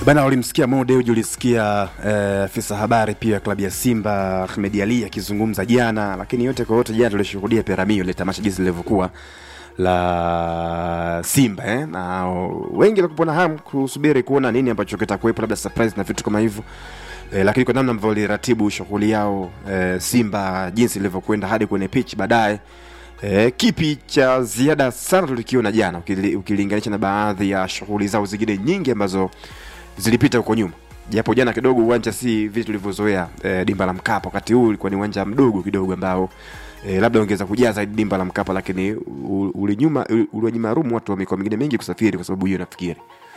Bana, ulimsikia Mo Dewji, ulisikia afisa eh, habari pia klabu ya Simba Ahmed Ali akizungumza jana, lakini yote kwa yote jana tulishuhudia Peramio ile tamasha jinsi lilivyokuwa la Simba eh? na wengi walikuwa na hamu kusubiri kuona nini ambacho kitakuwepo, labda surprise na vitu kama hivyo eh, lakini kwa namna ambavyo waliratibu shughuli yao eh, Simba jinsi ilivyokwenda hadi kwenye pitch baadaye E, kipi cha ziada sana tulikiona jana ukili, ukilinganisha na baadhi ya shughuli zao zingine nyingi ambazo zilipita huko nyuma, japo jana kidogo uwanja si vile tulivyozoea e, dimba la Mkapa. Wakati huu ulikuwa ni uwanja mdogo kidogo ambao e, labda ungeweza kujaza dimba la Mkapa, lakini ulinyuma uliwanyima rumu watu wa mikoa mingine mengi kusafiri kwa sababu hiyo nafikiri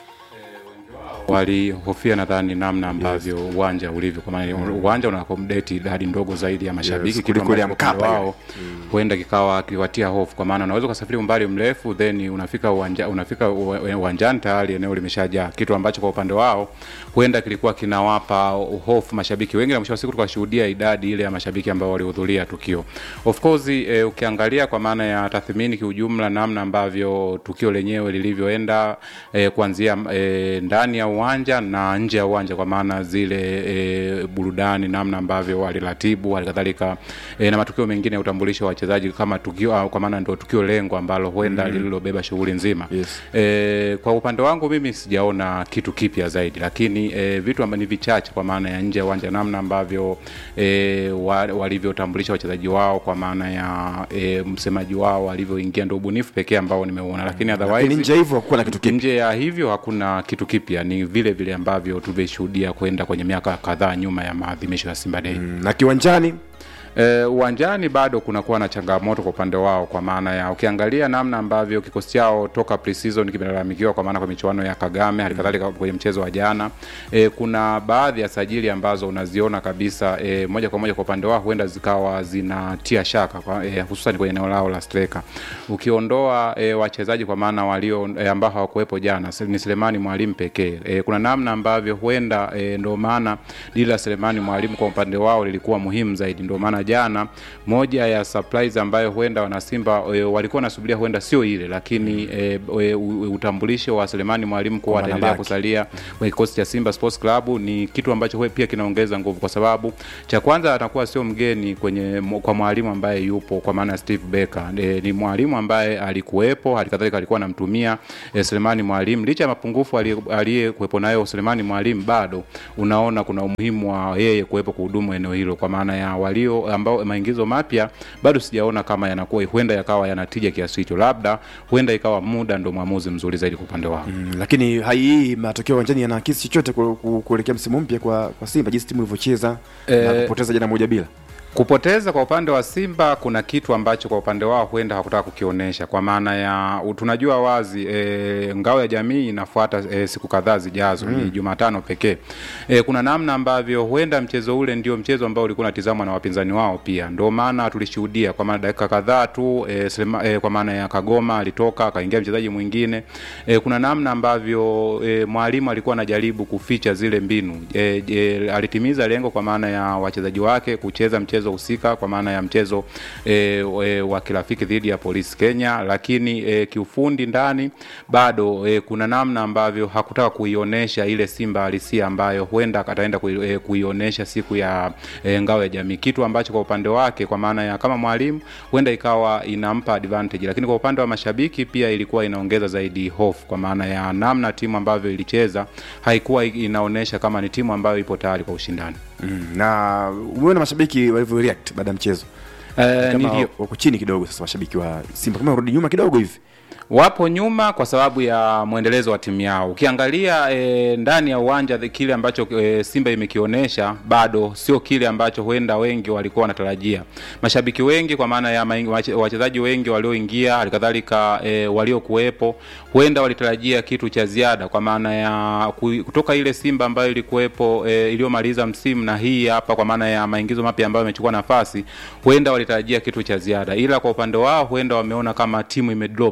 walihofia nadhani namna ambavyo yes. uwanja ulivyo kwa maana mm. uwanja una accommodate idadi ndogo zaidi ya mashabiki Yes, kuliko ile ya Mkapa wao huenda kikawa kiwatia hofu, kwa maana unaweza ukasafiri umbali mrefu then unafika uwanja, unafika uwanjani tayari eneo limeshajaa, kitu ambacho kwa upande wao huenda kilikuwa kinawapa hofu mashabiki wengi, na mwisho wa siku tukashuhudia idadi ile ya mashabiki ambao walihudhuria tukio. Of course e, ukiangalia kwa maana ya tathmini kiujumla, namna ambavyo tukio lenyewe lilivyoenda e, kuanzia e, ndani ya uwanja na nje ya uwanja, kwa maana zile e, burudani, namna ambavyo waliratibu, halikadhalika e, na matukio mengine ya utambulisho wa wachezaji kama tukio, kwa maana ndio tukio lengo ambalo huenda mm. lililobeba shughuli nzima Yes. e, kwa upande wangu mimi sijaona kitu kipya zaidi, lakini e, vitu ambavyo ni vichache kwa maana ya nje ya uwanja, namna ambavyo e, wa, walivyotambulisha wachezaji wao, kwa maana ya e, msemaji wao alivyoingia, ndio ubunifu pekee ambao nimeuona, lakini lakini otherwise nje hivyo hakuwa na kitu kipya. nje ya hivyo hakuna kitu kipya, ni vile vile ambavyo tulishuhudia kwenda kwenye miaka kadhaa nyuma ya maadhimisho ya Simba Day. Mm, na kiwanjani Eh, uwanjani bado kunakuwa na changamoto kwa upande wao, kwa maana ya ukiangalia namna ambavyo kikosi chao toka pre-season kimelalamikiwa, kwa maana kwa michuano ya Kagame halikadhalika kwenye mchezo wa jana eh, kuna baadhi ya sajili ambazo unaziona kabisa eh, moja kwa moja kwa upande wao huenda zikawa zinatia shaka kwa, eh, hususan kwenye eneo lao la striker. Ukiondoa eh, wachezaji kwa maana walio eh, ambao hawakuwepo jana ni Selemani Mwalimu pekee eh, kuna namna ambavyo huenda eh, ndio maana dili la Selemani Mwalimu kwa upande wao lilikuwa muhimu zaidi, ndio maana jana moja ya surprise ambayo huenda wanasimba e, walikuwa wanasubiria huenda sio ile, lakini e, e, u- utambulisho wa Selemani Mwalimu kuwa Kwamba ataendelea anabaki. kusalia kwenye kikosi cha Simba Sports Club ni kitu ambacho huwe pia kinaongeza nguvu, kwa sababu cha kwanza atakuwa sio mgeni kwenye kwa mwalimu ambaye yupo, kwa maana ya Steve Becker e, ni mwalimu ambaye alikuwepo, halikadhalika alikuwa anamtumia e, Selemani Mwalimu licha ya mapungufu aliye- aliyekuwepo nayo Selemani Mwalimu, bado unaona kuna umuhimu wa yeye kuwepo kuhudumu eneo hilo, kwa maana ya walio ambao maingizo mapya bado sijaona kama yanakuwa huenda yakawa yanatija kiasi hicho, labda huenda ikawa muda ndo mwamuzi mzuri zaidi kwa upande wao. Mm, lakini hai hii matokeo uwanjani yanaakisi chochote ku- ku- kuelekea msimu mpya kwa, kwa Simba jinsi timu ilivyocheza na Eh, kupoteza jana moja bila Kupoteza kwa upande wa Simba kuna kitu ambacho kwa upande wao huenda hakutaka kukionyesha, kwa maana ya tunajua wazi e, ngao ya jamii inafuata e, siku kadhaa zijazo mm. ni Jumatano pekee. E, kuna namna ambavyo huenda mchezo ule ndio mchezo ambao ulikuwa unatizamwa na wapinzani wao pia, ndio maana tulishuhudia kwa maana dakika kadhaa tu e, Selema, e, kwa maana ya Kagoma alitoka akaingia mchezaji mwingine e, kuna namna ambavyo e, mwalimu alikuwa anajaribu kuficha zile mbinu e, e, alitimiza lengo kwa maana ya wachezaji wake kucheza mchezo husika kwa maana ya mchezo e, e, wa kirafiki dhidi ya Polisi Kenya, lakini e, kiufundi ndani bado e, kuna namna ambavyo hakutaka kuionyesha ile Simba halisia ambayo huenda ataenda kui, e, kuionyesha siku ya e, ngao ya jamii, kitu ambacho kwa upande wake kwa maana ya kama mwalimu huenda ikawa inampa advantage, lakini kwa upande wa mashabiki pia ilikuwa inaongeza zaidi hofu, kwa maana ya namna timu ambavyo ilicheza haikuwa inaonyesha kama ni timu ambayo ipo tayari kwa ushindani. mm, na umeona mashabiki walivyo react baada ya mchezo Eh, kama nilio- wako chini kidogo sasa mashabiki wa Simba kama warudi nyuma kidogo hivi wapo nyuma kwa sababu ya mwendelezo wa timu yao. Ukiangalia e, ndani ya uwanja the- kile ambacho e, Simba imekionyesha bado sio kile ambacho huenda wengi walikuwa wanatarajia. Mashabiki wengi kwa maana ya maing- wache- wachezaji wengi walioingia, halikadhalika e, waliokuwepo, huenda walitarajia kitu cha ziada kwa maana ya ku- kutoka ile Simba ambayo ilikuwepo e, iliyomaliza msimu na hii hapa, kwa maana ya maingizo mapya ambayo imechukua nafasi, huenda walitarajia kitu cha ziada, ila kwa upande wao huenda wameona kama timu imedrop kutoka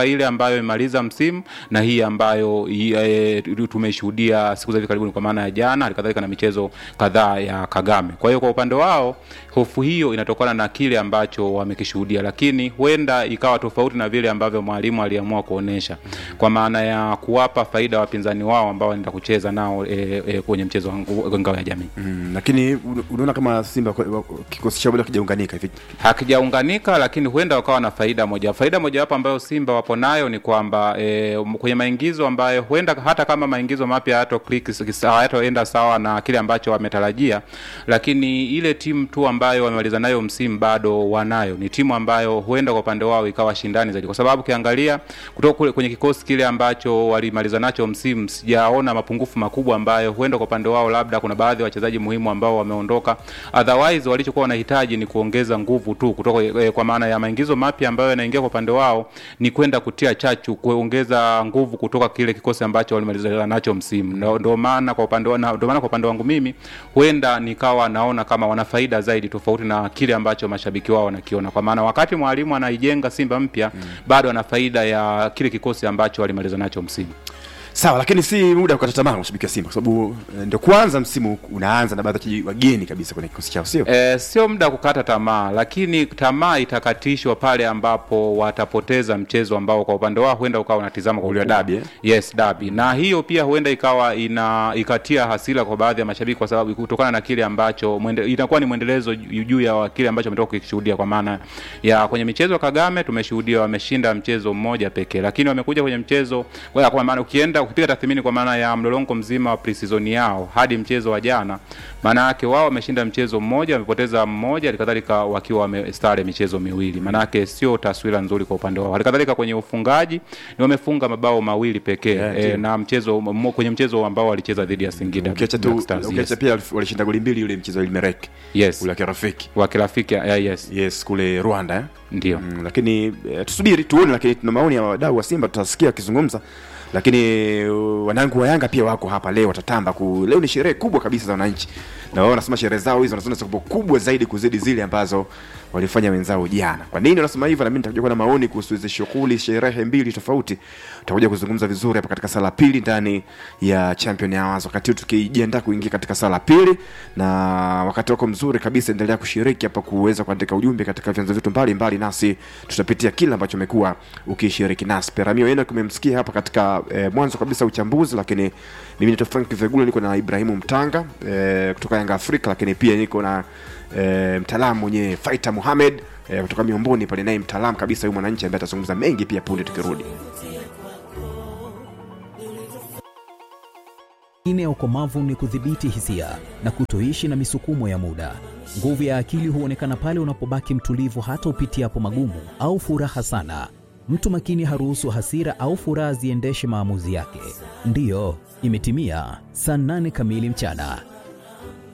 ile ambayo imemaliza msimu na hii ambayo i- e, tumeshuhudia siku za hivi karibuni kwa maana ya jana halikadhalika na michezo kadhaa ya kagame kwa hiyo kwa upande wao hofu hiyo inatokana na kile ambacho wamekishuhudia lakini huenda ikawa tofauti na vile ambavyo mwalimu aliamua kuonesha kwa maana ya kuwapa faida wapinzani wao ambao wanaenda kucheza nao e, e, kwenye mchezo wa ngu- ngao ya jamii mm, lakini un- unaona kama simba kwa- kikosi chao bado kijaunganika hivi hakijaunganika lakini huenda wakawa na faida moja faida mojawapo ambayo simba wapo nayo ni kwamba e, kwenye maingizo ambayo huenda hata kama maingizo mapya hayato click hayatoenda sawa na kile ambacho wametarajia lakini ile timu tu ambayo wamemaliza nayo msimu bado wanayo ni timu ambayo huenda kwa upande wao ikawa shindani zaidi kwa sababu ukiangalia kutoka kule kwenye kikosi kile ambacho walimaliza nacho msimu sijaona mapungufu makubwa ambayo huenda kwa upande wao labda kuna baadhi ya wachezaji muhimu ambao wameondoka otherwise walichokuwa wanahitaji ni kuongeza nguvu tu kutoka eh, kwa maana ya maingizo mapya ambayo yanaingia kwa upande wao ni kwenda kutia chachu kuongeza nguvu kutoka kile kikosi ambacho walimaliza nacho msimu Ndo- ndo maana kwa upande wa- na- ndo maana kwa upande wangu mimi huenda nikawa naona kama wana faida zaidi tofauti na kile ambacho mashabiki wao wanakiona kwa maana wakati mwalimu anaijenga simba mpya mm. bado ana faida ya kile kikosi ambacho walimaliza nacho msimu sawa lakini si muda wa kukata tamaa mashabiki wa simba kwa sababu eh, ndio kwanza msimu unaanza na baadhi ya wachezaji wageni kabisa kwenye kikosi chao sio E, sio muda wa kukata tamaa, lakini tamaa itakatishwa pale ambapo watapoteza mchezo ambao kwa upande wao huenda ukawa unatizama kwa Ule wa ukubwa. dabi, eh? Yes, dabi. Na hiyo pia huenda ikawa ina ikatia hasira kwa baadhi ya mashabiki kwa sababu kutokana na kile ambacho mwende, itakuwa ni mwendelezo juu juu ya kile ambacho ametoka kukishuhudia kwa maana ya kwenye michezo ya Kagame tumeshuhudia wameshinda mchezo mmoja pekee, lakini wamekuja kwenye mchezo kwa kwa maana ukienda ukipiga tathmini kwa maana ya mlolongo mzima wa preseason yao hadi mchezo wa jana, maana yake wao wameshinda mchezo mmoja, wamepoteza mmoja, halikadhalika wakiwa wamestare michezo miwili. Maana yake sio taswira nzuri kwa upande wao. Halikadhalika kwenye ufungaji ni wamefunga mabao mawili pekee Yeah, e, ndio. na mchezo mo- kwenye mchezo ambao walicheza dhidi ya Singida ukiacha Black tu Stars, ukiacha yes. pia walishinda goli mbili yule mchezo wa Ilmerek Yes. ule wa kirafiki wa kirafiki yeah, yes yes kule Rwanda eh? ndio mm, lakini eh, tusubiri tuone lakini tuna maoni ya wadau wa simba tutasikia wakizungumza lakini uh, wanangu wa yanga pia wako hapa leo watatamba ku, leo ni sherehe kubwa kabisa za wananchi na wao wanasema sherehe zao hizo wanasema zitakuwa kubwa zaidi kuzidi zile ambazo walifanya wenzao jana kwa nini wanasema hivyo na mimi nitakuja kuwa na maoni kuhusu hizi shughuli sherehe mbili tofauti tutakuja kuzungumza vizuri hapa katika sala pili ndani ya champion hours wakati huu tukijiandaa kuingia katika sala pili na wakati wako mzuri kabisa endelea kushiriki hapa kuweza kuandika ujumbe katika vyanzo vyetu mbalimbali nasi tutapitia kile ambacho umekuwa ukishiriki nasi peramio eno kumemsikia hapa katika eh, mwanzo kabisa uchambuzi lakini mimi nito frank vegula niko na ibrahimu mtanga eh, kutoka yanga afrika lakini pia niko na eh, mtaalamu mwenye faita muhamed eh, kutoka miomboni pale naye mtaalamu kabisa huyu mwananchi ambaye atazungumza mengi pia punde tukirudi Ine ya ukomavu ni kudhibiti hisia na kutoishi na misukumo ya muda. Nguvu ya akili huonekana pale unapobaki mtulivu hata upitiapo magumu au furaha sana. Mtu makini haruhusu hasira au furaha ziendeshe maamuzi yake. Ndiyo, imetimia saa nane kamili mchana.